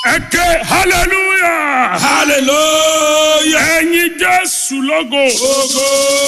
ẹ ké hallelujah hallelujah. ẹ̀yin jésù lógo Ogo.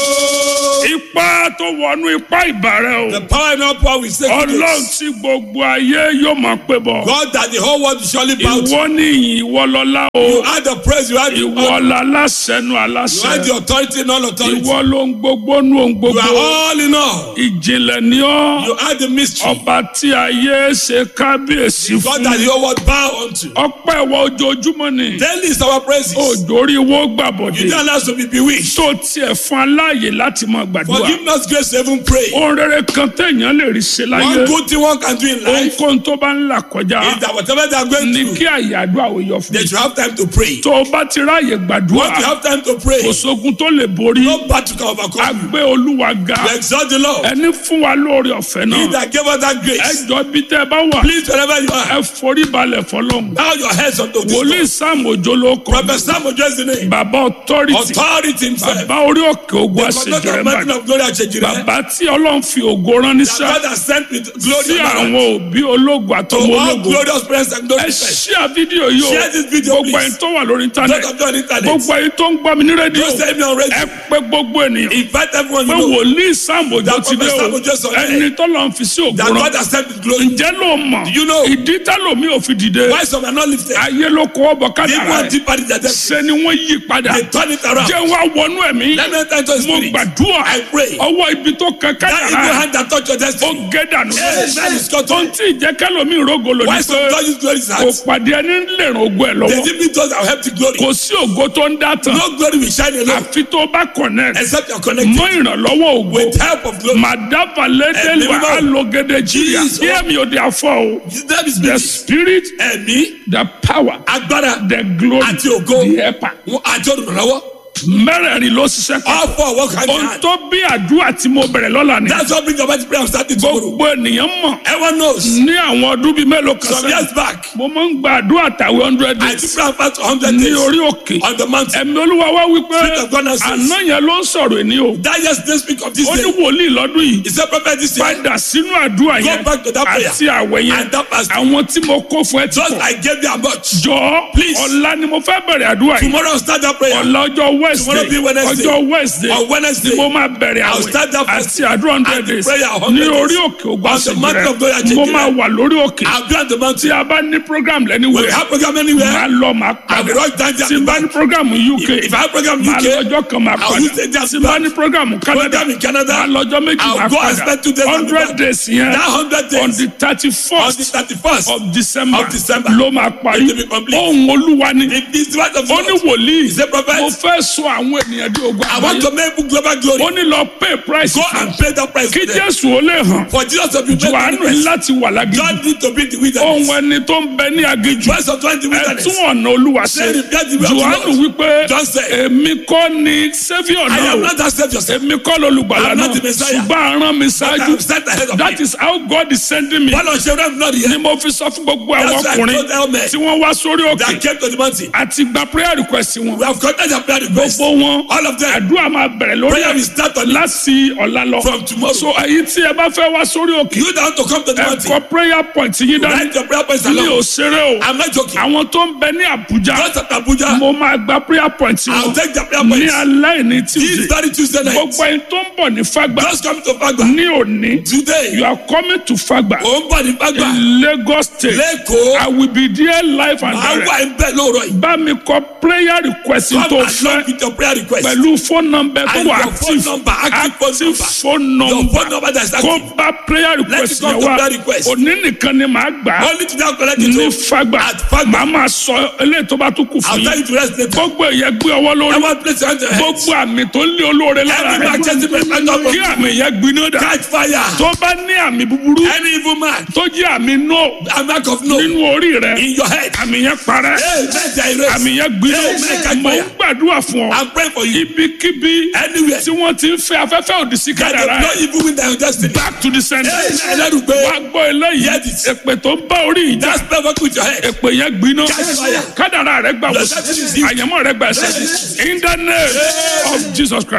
ipa tó wọnú ipa ìbàrẹ̀ The o power and all power we say ọlọ́run today. tí gbogbo ayé yóò máa pè bọ̀ God that the whole world will surely bow to. ìwọ níyìn ìwọ lọ́lá o You are the praise, you are the ìwọ honor, lálásẹ̀nu you are aláṣẹ the authority and all authority. ìwọ ló ń gbogbo nú ohun You gbogbo are all in all. ìjìnlẹ̀ ni ọ́ You are the mystery. ọba tí ayé ṣe kábíyèsí God fún that the whole world bow unto. ọpẹ́ ìwọ ojoojúmọ́ ni Daily is our praises. òjòrí wo You gbàbọ̀dé don't allow us to be bewitched. tó tiẹ̀ fún aláàyè láti máa gbàdúrà Forgive us grace to even pray. ohun rere kan téèyàn lè rí ṣe láyé One good thing one can do in life ohunkóhun tó bá ń là kọjá is that whatever they are going ní through, kí àyàdó àwòyọ fún they mi should have time to pray. tó o bá ti ráàyè gbàdúrà Once you have time to pray, kò sógun tó lè borí no battle can overcome you. agbé olúwa ga We exalt the Lord. ẹni fún wa lóore ọ̀fẹ́ He náà that gave us that ẹ grace. jọ bí tẹ́ ẹ bá wà Please, wherever you ẹ are, forí balẹ̀ fọlọ́hún bow your heads unto this wòlíì Lord. sáàmù òjò ló kọ Prophet Samuel just the name. bàbá ọtọ́rìtì Authority himself. bàbá orí òkè ogun The conductor àṣejẹrẹ of mountain bàdàn of glory Achejire. bàbá tí ọlọ́run fi ògo rán That níṣẹ́ God has sent with glory sí and àwọn honor òbí ológun to àtọmọ all ológun glorious presence and glory. ẹ first. ṣíà fídíò yìí o Share this video, gbogbo please. ẹni tó wà lórí Not íńtánẹ́ẹ̀tì of the internet. gbogbo ẹni tó ń gbọ́ mi ní rédíò Don't send me on radio. ẹ pé gbogbo ènìyàn Invite everyone pé you know wòlíì sáàmù òjò That ti dé Prophet o Sam Ojo sọ bẹ́ẹ̀. ẹni tó lọ́n fi sí ògo that rán God has sent with glory. ǹjẹ́ ló mọ̀ you know? ìdí tẹ́lómi ò fi dìde Why some are not lifted? ayé ló kọ́ ọ̀bọ̀ They kádàrá want ẹ̀ deeper in their depth. ṣe ni wọ́n yí padà They turn it around. jẹ́ wá wọnú ẹ̀mí Let me enter into his mo spirit. gbàdúrà I pray. ọwọ́ ibi tó kẹ That evil kádàrá ẹ̀ hand that touch your ó destiny. gé dànù Yes, that is cut ohun off. tí ìjẹ́kẹ́lómi ìrógolo Why ní some pé don't use glory is kò heart. pàdé ẹni lè ràn ogún ẹ̀ They lọ́wọ́ give me those that will help the glory. kò sí ògo tó ń dá tán No glory will shine alone àfi tó bá connect except you are connected mọ ìrànlọ́wọ́ ògo with help of glory. màdàbà lédè Ẹ̀mí wà mímọ́. á lo gédé jìyà Jesus. yé mi ò dé afọ o That is the spirit. spirit Ẹ̀mí, the power agbára, the glory àti ògo. the helper àti olùrànlọ́wọ́. mẹ́rẹ̀ẹ̀rin ló ṣiṣẹ́ kan All four work hand in ohun hand. tó bí àdúrà tí mo bẹ̀rẹ̀ lọ́la ni That's what brings about the prayer of starting tomorrow. gbogbo ènìyàn mọ̀ Everyone knows. ní àwọn ọdún bíi mélòó kan Some sẹ́yìn years back, mo máa ń gba àdúrà tàwé hundred I days took prayer fast for 100 ní days orí òkè on the mountain. ẹ̀mí olúwa wá wípé Spirit of God has says- àná yẹn ló ń sọ̀rọ̀ èní o That yesterday speak of this ó ní day. wòlíì lọ́dún yìí He said, Prophet, this year, padà sínú àdúrà Go yẹn back to that prayer. àti àwẹ̀ yẹn and that fast. àwọn tí mo kó fún ẹ ti Just pọ̀ I gave you a much. jọ Please. ọ̀la ni mo fẹ́ bẹ̀rẹ̀ àdúrà yìí Tomorrow I'll start that prayer. ọ̀la ọjọ́ wednesday Tomorrow be Wednesday. ọjọ́ wednesday On Wednesday, ni mo máa bẹ̀rẹ̀ I'll àwẹ̀ start that àti àdúrà hundred and the days prayer ní 100 orí days. òkè ògbà On the mountain of glory at ṣèjìrẹ́ mo Jekere. máa wà lórí òkè I'll be on the tí mountain. a bá ní program We lẹ́niwẹ̀ have program máa anywhere. lọ máa I'll be padà right down there. tí n bá ní program uk If I have program máa UK, lọ́jọ́ kan máa I'll padà use the just tí n bá ní program canada program in Canada, máa lọ́jọ́ méjì I'll máa go and spend two padà days on the hundred back. days yẹn that 100 on days the thirty on the first 31st. of december of December. ló máa parí It will be complete. ohun olúwa ni If this is what of ó ní God, wòlíì He said, Prophet, mo fẹ́ sọ àwọn ènìyàn di ogun I want àgbáyé to make global glory. ó ní lọ pay price Go fún and pay that price kí for them. jésù ó lè hàn For Jesus to be made johannu ní manifest, láti wà lágídí God need to be in the ohun wilderness. ẹni tó ń bẹ ní aginjù Verse of 20 ẹ wilderness. tún ọ̀nà olúwa ṣe Say, repair the way of the johannu Lord. wípé John said, èmi kọ́ ni saviour I am náà not that saved yourself. èmi kọ́ lolùgbàlà I'm náà not the Messiah. ṣùgbọ́n aràn mi I ṣáájú am sent ahead of that me. is how God is sending me While on Shem not ni here, mo fi sọ fún gbogbo àwọn That's why I ọkùnrin told them, men, tí wọ́n wá sórí òkè that came to the mountain. àti gba prayer request wọn We have contact and prayer request. gbogbo wọn All of them. àdúrà máa bẹ̀rẹ̀ lórí Prayer ẹ̀ will start on láti ọ̀la lọ from tomorrow. so èyí tí ẹ bá fẹ́ wá sórí òkè You don't want to come to the ẹ mountain. kọ prayer point yín dání Write your prayer points mi ò along. ṣeré o I'm not joking. àwọn tó ń bẹ ní Àbújá Just at Abuja, mo máa gba prayer point I'll wọn take the prayer ní points. alẹ́ ní This Tuesday very Tuesday night. gbogbo ẹni tó ń bọ̀ ní Fágbà Just come to Fagba. ní òní Today, you are coming to Fágbà ò ń bọ̀ ní Fagba. in Lagos State Lẹ́kọ̀ọ́, I will be there live and máa direct wà ń bẹ̀ lóòrọ̀ yìí. bá mi kọ prayer request Come tó along fẹ́ with your prayer request. pẹ̀lú phone number tó And wà your phone active number, active phone active number. phone Your number phone number that is kó active. bá prayer request Let's come yẹn to wá prayer request. òní nìkan ni màá gbà á Only to that collect it. ní o. Fágbà At Fagba. màá máa sọ eléyìí tó bá tún kù I'll fún tell yín you to rest later. gbogbo èyẹ gbé ọwọ́ I lórí want place your hand to your head. gbogbo àmì tó ń lé olóore lára Every man chasing my friend up. kí àmì yẹn gbiná dà Catch fire. tó bá ní àmì búburú Any evil man, tó jẹ́ àmì no a mark of no nínú orí rẹ in your head. àmì yẹn parẹ́ Amen. They erase. àmì yẹn gbiná Amen. Catch mo ń fire. gbàdúrà fún ọ I'm praying for you. ibikíbi Anywhere. tí wọ́n ti ń fẹ́ afẹ́fẹ́ òdì sí That kádàrá the ẹ̀ no evil wind that your destiny. back to the center Amen. Ẹlẹ́rùgbé. wá gbọ́ eléyìí Yes. èpè tó ń bá orí ìjà Just spell work with your head. èpè yẹn gbiná Catch fire. kádàrá rẹ gbà wò Yes. àyẹ̀mọ́ rẹ gbà ẹsẹ̀ in the name of Jesus Christ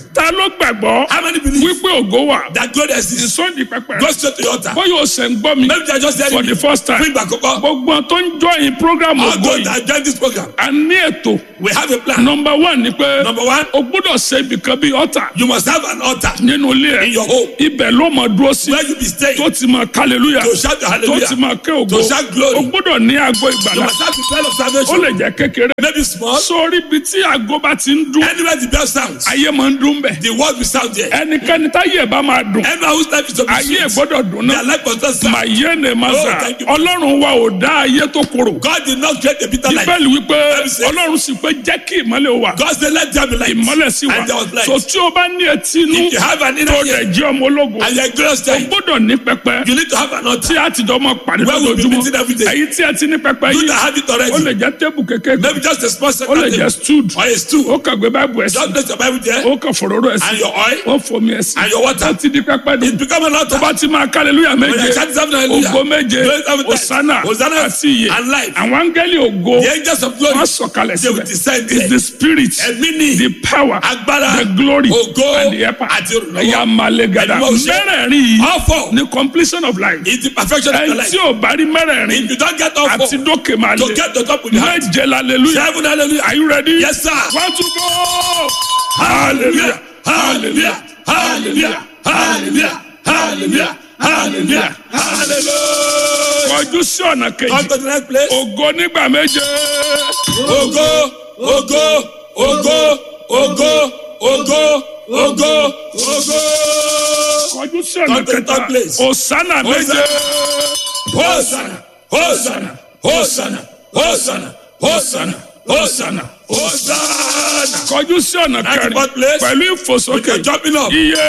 ta ló gbàgbọ́ How many believe wípé ògo wà that God exists? ìsọ̀ndì pẹpẹ Go straight to the altar. bóyá o ṣe ń gbọ́ mi Maybe they are just for telling the me. first time Fún ìgbà àkọ́kọ́. gbogbo tó ń join program All ògo those yìí that join this program. a ní ètò We have a plan. number one ni pé Number one, o gbọ́dọ̀ ṣe ibìkan bíi ọ̀tà you must have an altar nínú ilé in ẹ̀ your home ibẹ̀ ló mọ̀ dúró sí where you be staying tó ti mọ̀ hallelujah to shout the tó hallelujah. ti mọ̀ ké ògo To shout glory. o gbọ́dọ̀ ní aago You ìgbàlá must have the bell of ó salvation. lè jẹ́ kékeré Maybe small. sórí ibi tí aago bá ti ń dún Anywhere the bell sounds, ayé máa ń dún bẹ̀ the word will sound there. ẹnikẹ́ni táyé ẹ̀ bá máa dùn Anyone whose life is to be ayé ẹ̀ sweet, gbọ́dọ̀ dùn their náà life must not sound. màyé ne ma Oh, sà thank you. ọlọ́run wa ò dá ayé tó korò God did not create a bitter life. bíbélì wípé Bible says- ọlọ́run sì pé jẹ́ kí ìmọ́lẹ̀ wà God said, let there be light. ìmọ́lẹ̀ sí wa And there was light. so tí o bá ní etí inú If you have an inner tó ear rẹ̀ jẹ́ ọmọ ológun and you're glorious o time, gbọ́dọ̀ ní pẹpẹ you need to have an altar. tí a ti jọ mọ pàdé Where we'll be lójoojúmọ́ meeting every day. èyí tí a ti ní pẹpẹ You yìí that have it ó lè already. jẹ́ tébù kékeré Maybe just a small ó lè second jẹ́ stood or a stool. ó kàn gbé báìbù ẹ̀ sí Just place your Bible there ó kàn fòróró ẹ̀ sí and your oil ó fomi ẹ̀ sí and your water. ó ti di pẹpẹ dùn It become an altar. bá ti máa kálẹ̀lúyà When méje you chant seven hallelujah, ògo méje glory seven times, osana Hosanna àti iye and life. àwọn áńgẹ́lì ògo The angels of glory, wọ́n sọ̀kalẹ̀ they will síbẹ̀ descend is there. the spirit Ẹ̀mí ni the power agbára, the glory ògo and the helper àti olùrànlọ́wọ́. ẹ̀yà malegada Ẹ̀mí ọ̀ṣẹ́. mẹ́rẹ̀ẹ̀rin yìí all four ni completion of life is the perfection of your ẹni life. tí ò bá rí mẹ́rẹ̀ẹ̀rin If you don't get all àti four, dókè máa to le get to top with the heart. méje hallelujah Seven hallelujah. are you ready Yes, sir. one two go Hallelujah. Hallelujah. Hallelujah. Hallelujah. Hallelujah. Hallelujah. Hallelujah. kọjú sí ọ̀nà Come kejì to the next place. ògo nígbà méje Ogo, ogo, ogo, ogo, ogo, ogo, ogo. kọjú sí ọ̀nà Come to the kẹta third place. òsánà méje Hosanna, Hosanna, Hosanna, Hosanna, Hosanna, Hosanna, Hosanna. kọjú sí ọ̀nà At the kẹrin fourth place. pẹ̀lú With ìfòsókè your jumping up. iye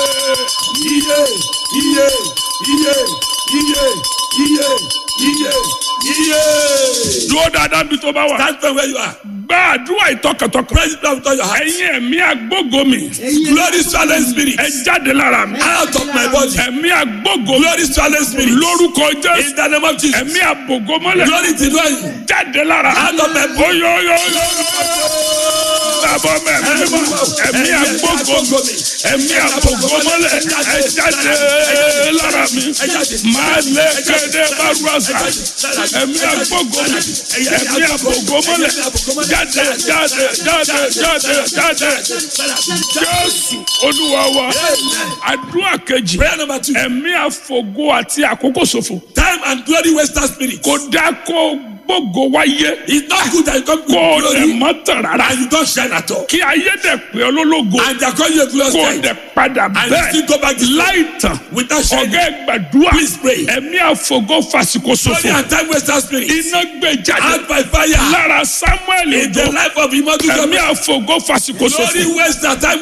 Iye, iye, iye, iye, iye, iye, iye. dúró dáadáa bí tó bá wà Stand firm where you are. gba àdúrà ìtọkàntọkàn Praise the Lord with all your heart. ẹ̀yin ẹ̀mí agbógo mi Glory silent spirit. ẹ jáde lára mi Out of my body. ẹ̀mí agbógo mi Glory silent spirit. lórúkọ jésù In the name of Jesus. ẹ̀mí àbògo mọ́lẹ̀ Glory to God. jáde lára Out of my body. oyoyoyo bàbá mi ẹ̀mí mímọ́ ẹ̀mí agbógo mi ẹ̀mí àbògo mọ́lẹ̀ ẹ jáde lára mi máa lé kéde bárúwàsà ẹ̀mí agbógo mi ẹ̀mí àbògo mọ́lẹ̀ jáde jáde jáde jáde jáde jésù olúwa wa àdúrà kejì Prayer number two. ẹ̀mí àfògo àti àkókò ṣòfò Time and glory waster spirit. kò dá kó gbógo wáyé It's not good that you come kó o to dẹ̀ glory mọ́ tàn rárá and you don't shine at all. kí ayé dẹ̀ pé olólógo And they are calling you a glorious kó o time. dẹ̀ padà And you still bẹ́ẹ̀ go back to láì tàn without shining. ọ̀gá ẹ̀ gbàdúrà Please pray. ẹ̀mí àfògo fàsìkò Glory ṣòfò and time waster spirit. iná gbé jáde Out by fire. lára samuel In the ojo life of Imadu ẹ̀mí Gomez. àfògo fàsìkò Glory ṣòfò waster time